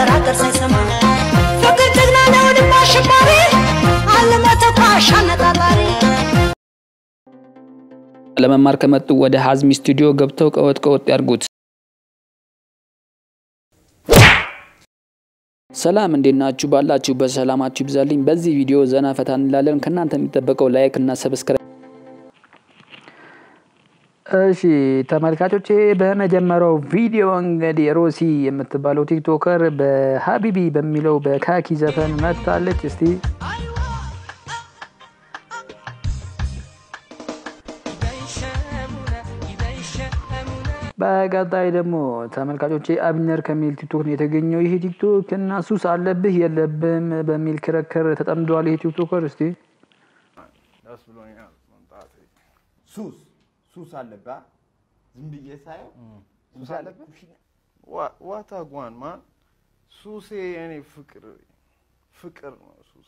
ራገር ሳይሰማ ፍቅር ጀግና ነው ልብ አሸባሪ አለሞ ተኳሽ አነጣጣሪ ለመማር ከመጡ ወደ ሀዝሚ ስቱዲዮ ገብተው ቀወጥ ቀወጥ ያድርጉት። ሰላም እንዴት ናችሁ? ባላችሁበት ሰላማችሁ ይብዛልኝ። በዚህ ቪዲዮ ዘና ፈታ እንላለን። ከእናንተ የሚጠበቀው ላይክ እና ሰብስክራይብ። እሺ ተመልካቾቼ፣ በመጀመሪያው ቪዲዮ እንግዲህ ሮሲ የምትባለው ቲክቶከር በሀቢቢ በሚለው በካኪ ዘፈን መጥታለች። እስቲ በቀጣይ ደግሞ ተመልካቾቼ አብነር ከሚል ቲክቶክ ነው የተገኘው። ይሄ ቲክቶክ እና ሱስ አለብህ የለብህም በሚል ክርክር ተጠምዷል። ይሄ ቲክቶከር እስቲ ደስ ብሎኛል መምጣቴ። ሱስ ሱስ አለብህ? ዝም ብዬ ሳየው ሱስ አለብህ? ዋታ ጓን ማን ሱሴ የኔ ፍቅር ፍቅር ነው ሱሴ።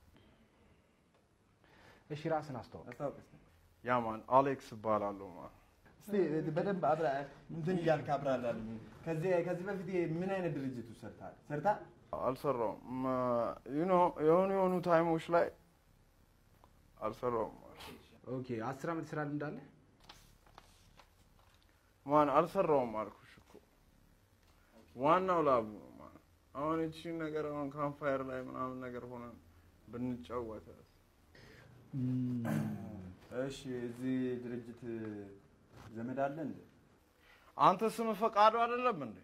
እሺ ራስን አስተዋውቅ። አስተዋውቅ እስኪ። ያ ማን አሌክስ እባላለሁ ማን እስቲ በደንብ አብራ እንትን እያልክ አብራራልኝ። ከዚህ ከዚህ በፊት ምን አይነት ድርጅት ውስጥ ሰርተሃል? ሰርተሃል? አልሰራውም። ዩኖ የሆኑ የሆኑ ታይሞች ላይ አልሰራውም። ኦኬ አስር ዓመት ስራ ልምድ አለ? ማን አልሰራውም አልኩሽ እኮ ዋናው ላቡ ነው ማን። አሁን እቺን ነገር አሁን ካምፋየር ላይ ምናምን ነገር ሆነን ብንጫወት እሺ እዚህ ድርጅት ዘመድ አለ እንዴ? አንተ ስም ፈቃዱ አይደለም እንዴ?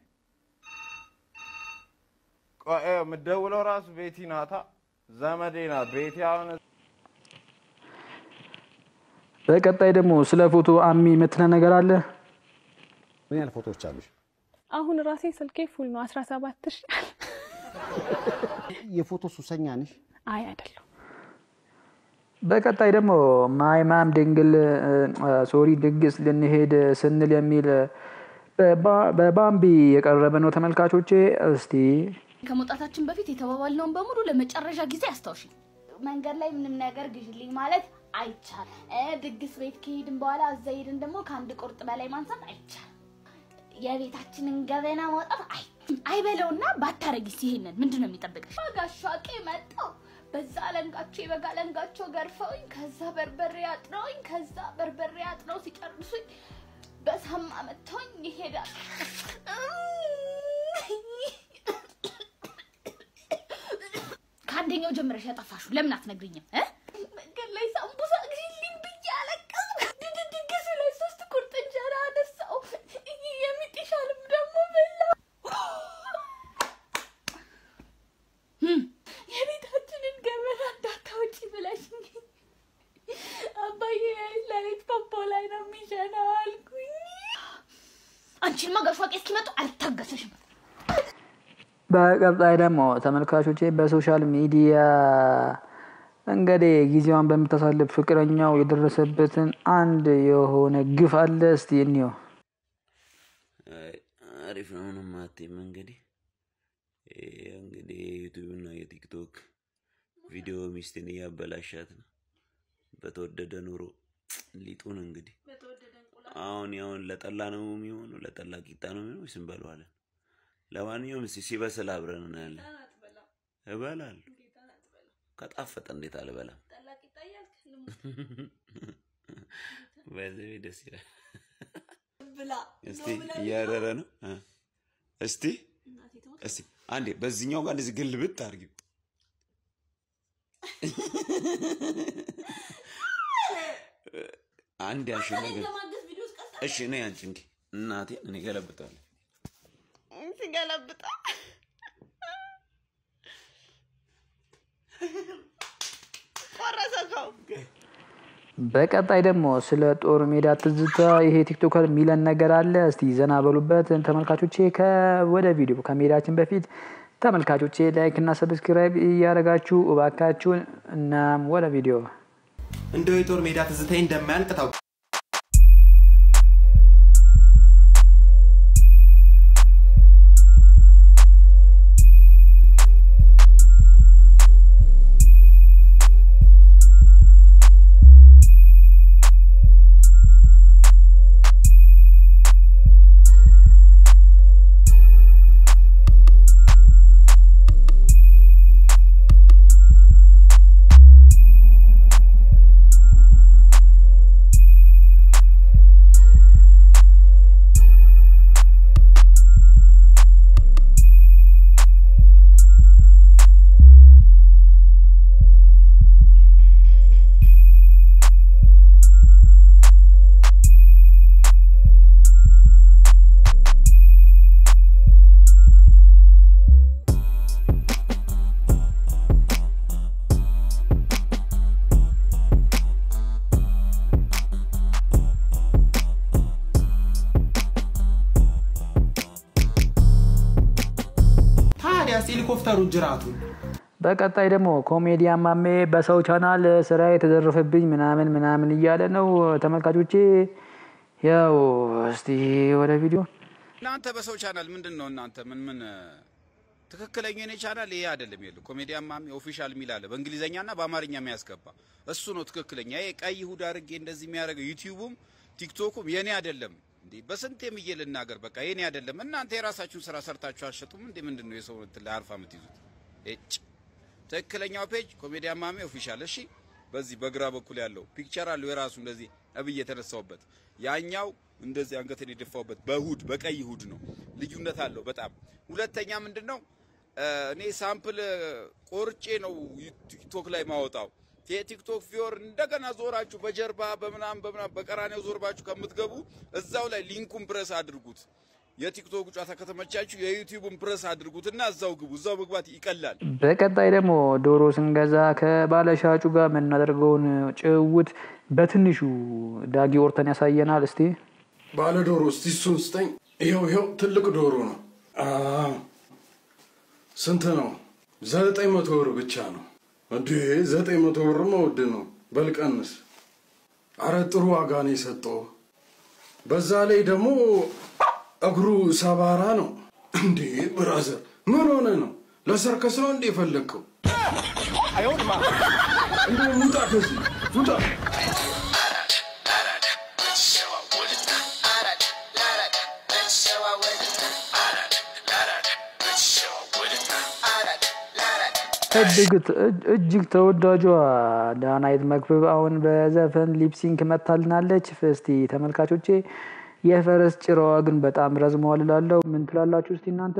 ቆይ የምትደውለው ራሱ ቤቲ ናታ፣ ዘመዴ ናት ቤቲ። አሁን በቀጣይ ደግሞ ስለ ፎቶ አሚ የምትለ ነገር አለ። ምን ያህል ፎቶዎች አሉሽ? አሁን ራሴ ስልኬ ፉል ነው። 17 ሺ የፎቶ ሱሰኛ ነሽ? አይ አይደለሁ። በቀጣይ ደግሞ ማይማም ድንግል ሶሪ ድግስ ልንሄድ ስንል የሚል በባ- በባምቢ የቀረበ ነው። ተመልካቾቼ እስቲ ከመውጣታችን በፊት የተባባልነውን በሙሉ ለመጨረሻ ጊዜ አስታውሺ። መንገድ ላይ ምንም ነገር ግዢልኝ ማለት አይቻልም። እ ድግስ ቤት ከሄድን በኋላ እዛ ሄድን ደግሞ ከአንድ ቁርጥ በላይ ማንሳት አይቻልም። የቤታችንን ገበና ማውጣት አይ አይበለውና ባታረጊስ ይሄንን ምንድን ነው የሚጠብቅሽ? ጋሻቄ መጣው በዛ አለንጋቸው የበጋ አለንጋቸው ገርፈውኝ ከዛ በርበሬ አጥነውኝ ከዛ በርበሬ አጥነው ሲጨርሱኝ በሳማ መጥተውኝ ይሄዳል። ከአንደኛው ጀምረሽ ያጠፋሽው ለምን አትነግሪኝም? እ? መንገድ ላይ ሳምቡሳ ግዢልኝ ብዬ አለቀስኩ። ድድ- ድግሱ ላይ ሶስት ቁርጥ እንጀራ አነሳው። የሚጥሻልም ደግሞ በላ። እም፣ የቤታችንን ገበና እንዳታወጪ ብለሽኝ አባዬ ለሊት ፖፖ ላይ ነው የሚሸነው አልኩኝ። አንቺንማ ጋሽዋቄ እስኪመጡ አልታገሰሽም። በቀጣይ ደግሞ ተመልካቾቼ በሶሻል ሚዲያ እንግዲህ ጊዜዋን በምታሳልፍ ፍቅረኛው የደረሰበትን አንድ የሆነ ግፍ አለ። እስቲ እንየው። አይ፣ አሪፍ ነው። ምንም አትይም። እንግዲህ ይሄ እንግዲህ የዩቲዩብ እና የቲክቶክ ቪዲዮ ሚስትን እያበላሻት ነው። በተወደደ ኑሮ ሊጡን እንግዲህ አሁን ያሁን ለጠላ ነው የሚሆኑ ለጠላ ቂጣ ነው የሚሆኑ ወይስ እንበለዋለን? ለማንኛውም እስኪ ሲበስል አብረን እናያለን። እበላለሁ ከጣፈጠ እንዴት አልበላም? በዚህ ደስ ይላል። እስቲ እያረረ ነው። እ። እስቲ እስቲ አንዴ በዚህኛው ጋር እንደዚህ ግልብጥ አድርጊው። አንድ ያንሺ ነገር እሺ፣ እኔ አንቺ እንዲ እናቴ እኔ ገለብጣለሁ። ሲገለብጣ ቆረሰው። በቀጣይ ደግሞ ስለ ጦር ሜዳ ትዝታ ይሄ ቲክቶከር የሚለን ነገር አለ። እስቲ ዘና በሉበት ተመልካቾቼ። ከወደ ቪዲዮ ከመሄዳችን በፊት ተመልካቾቼ ላይክ እና ሰብስክራይብ እያደረጋችሁ እባካችሁን። እናም ወደ ቪዲዮ እንደው የጦር ሜዳ ትዝታዬ እንደማያልቅ ታውቅ ታዲያስ ሄሊኮፕተሩ ጅራቱን በቀጣይ ደግሞ ኮሜዲያን ማሜ በሰው ቻናል ስራ የተዘረፈብኝ ምናምን ምናምን እያለ ነው። ተመልካቾቼ ያው እስቲ ወደ ቪዲዮ እናንተ በሰው ቻናል ምንድን ነው እናንተ ምን ምን ትክክለኛ የኔ ቻናል ይሄ አይደለም። የለ ኮሜዲያን ማሜ ኦፊሻል የሚል አለ በእንግሊዘኛና በአማርኛ የሚያስገባ እሱ ነው ትክክለኛ። ይሄ ቀይ ሁድ አድርጌ እንደዚህ የሚያደርገው ዩቲዩቡም ቲክቶኩም የኔ አይደለም። እንዴ በስንት የምዬ ልናገር፣ በቃ የኔ አይደለም። እናንተ የራሳችሁን ስራ ሰርታችሁ አልሸጡም እንዴ? ምንድን ነው የሰው እንትን ላይ አርፋ የምትይዙት? እጭ ትክክለኛው ፔጅ ኮሜዲያን ማሜ ኦፊሻል። እሺ፣ በዚህ በግራ በኩል ያለው ፒክቸር አለው የራሱ እንደዚህ እብዬ የተነሳውበት፣ ያኛው እንደዚህ አንገትን የደፋውበት በሁድ በቀይ ሁድ ነው። ልዩነት አለው በጣም። ሁለተኛ ምንድን ነው እኔ ሳምፕል ቆርጬ ነው ቲክቶክ ላይ ማወጣው። የቲክቶክ ፊዮር እንደገና ዞራችሁ በጀርባ በምናም በምናም በቀራኔው ዞርባችሁ ከምትገቡ እዛው ላይ ሊንኩን ፕረስ አድርጉት። የቲክቶክ ጨዋታ ከተመቻችሁ የዩቲዩብን ፕረስ አድርጉትና እዛው ግቡ። እዛው መግባት ይቀላል። በቀጣይ ደግሞ ዶሮ ስንገዛ ከባለሻጩ ጋር የምናደርገውን ጭውውት በትንሹ ዳጊ ኦርተን ያሳየናል። እስቲ ባለ ዶሮ እስቲ እሱን ስጠኝ። ይኸው ይኸው ትልቅ ዶሮ ነው። አዎ፣ ስንት ነው? ዘጠኝ መቶ ብር ብቻ ነው። እንዴ ዘጠኝ መቶ ብርማ ውድ ነው። በልቀንስ። አረ ጥሩ ዋጋ ነው የሰጠው። በዛ ላይ ደግሞ እግሩ ሰባራ ነው። እንዴ ብራዘር ምን ሆነ ነው? ለሰርከስ ነው እንዴ የፈለግከው? እንዴ ውጣ ከዚህ ውጣ። እጅግ ተወዳጇ ዳናይት መክብብ አሁን በዘፈን ሊፕሲንክ መታልናለች። እስቲ ተመልካቾቼ የፈረስ ጭራዋ ግን በጣም ረዝመዋል እላለሁ። ምን ትላላችሁ እስቲ እናንተ?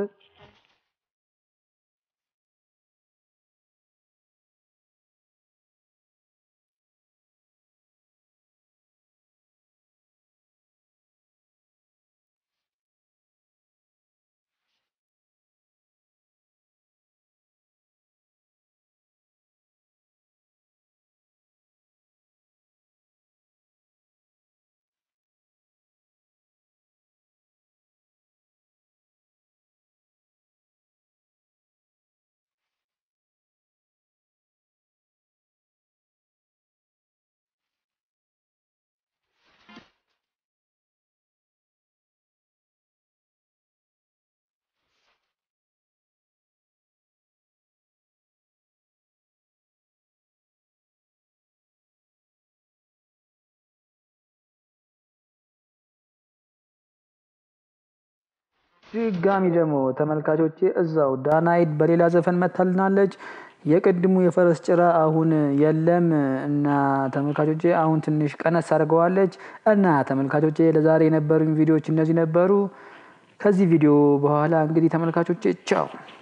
ድጋሚ ደግሞ ተመልካቾቼ እዛው ዳናይት በሌላ ዘፈን መታልናለች። የቅድሙ የፈረስ ጭራ አሁን የለም እና ተመልካቾቼ አሁን ትንሽ ቀነስ አድርገዋለች። እና ተመልካቾቼ ለዛሬ የነበሩኝ ቪዲዮዎች እነዚህ ነበሩ። ከዚህ ቪዲዮ በኋላ እንግዲህ ተመልካቾቼ ቻው።